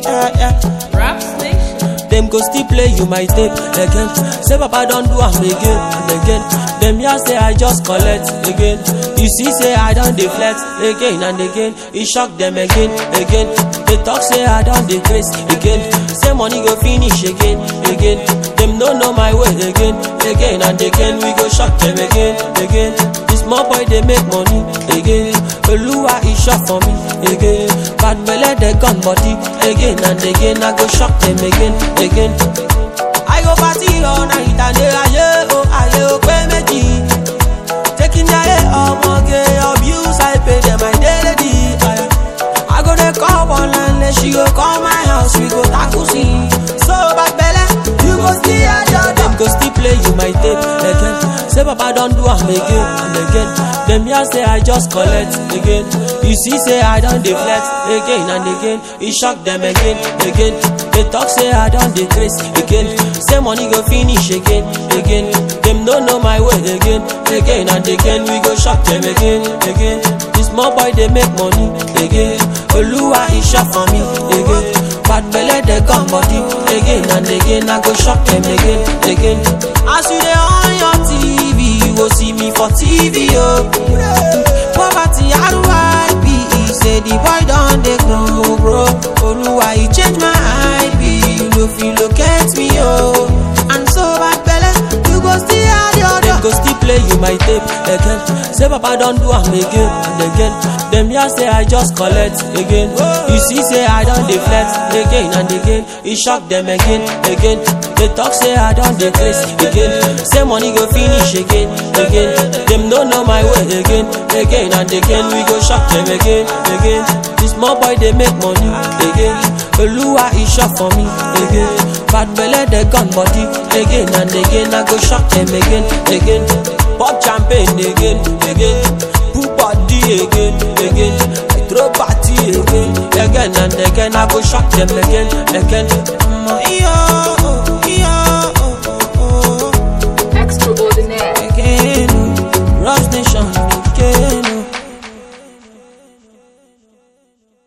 yeah, yeah. Rap Nation. Them go still play you my tape again. Say Papa don't do am again and again. Them here say I just collect again. You see say I don't deflect again and again. It shock them again, again. They talk say I don't decrease again. Say money go finish again, again. Them don't know my way again, again and again. We go shock them again, again. This small boy they make money again. Oluwa is shot for me again. Bad belle they gun body again and again. I go shock them again, again. I go party all night and day aye oh aye oh pé méjì. Taking their ọmọge abuse I pay them my daily. Aye. I go dey call one line she go call my house we go tackle see. So bad belle you go still hear your Them go still play you my tape again. Say Papa don't do am again and again. Them here say I just collect again. You see say I don't deflect again and again. It shock them again, again. They talk say I don't decrease again. Say money go finish again, again. Them don't know my way again, again and again. We go shock them again, again. This small boy they make money again. Oluwa is shot for me again. Bad belle they come body again and again. I go shock them again, again. As you dey on your TV, you go see me for TV, oh. Poverty, RYP, say the boy don dey grow, grow. Oluwa, you change my IP, you no fit locate me, oh. And so bad belle, you go still have your Them go still play you my tape again. Say Papa don't do am again and again. Them here say I just collect again. You see say I don't deflect again and again. It shock them again, again. They talk say I don't decrease again. Say money go finish again, again. Them don't know my way again, again and again. We go shock them again, again. This small boy they make money again. Oluwa is shot for me again. Bad belle they gun body again and again. I go shock them again, again. Pop champagne again, again. Put body again, again. I throw party again, again and again. I go shock them again, again.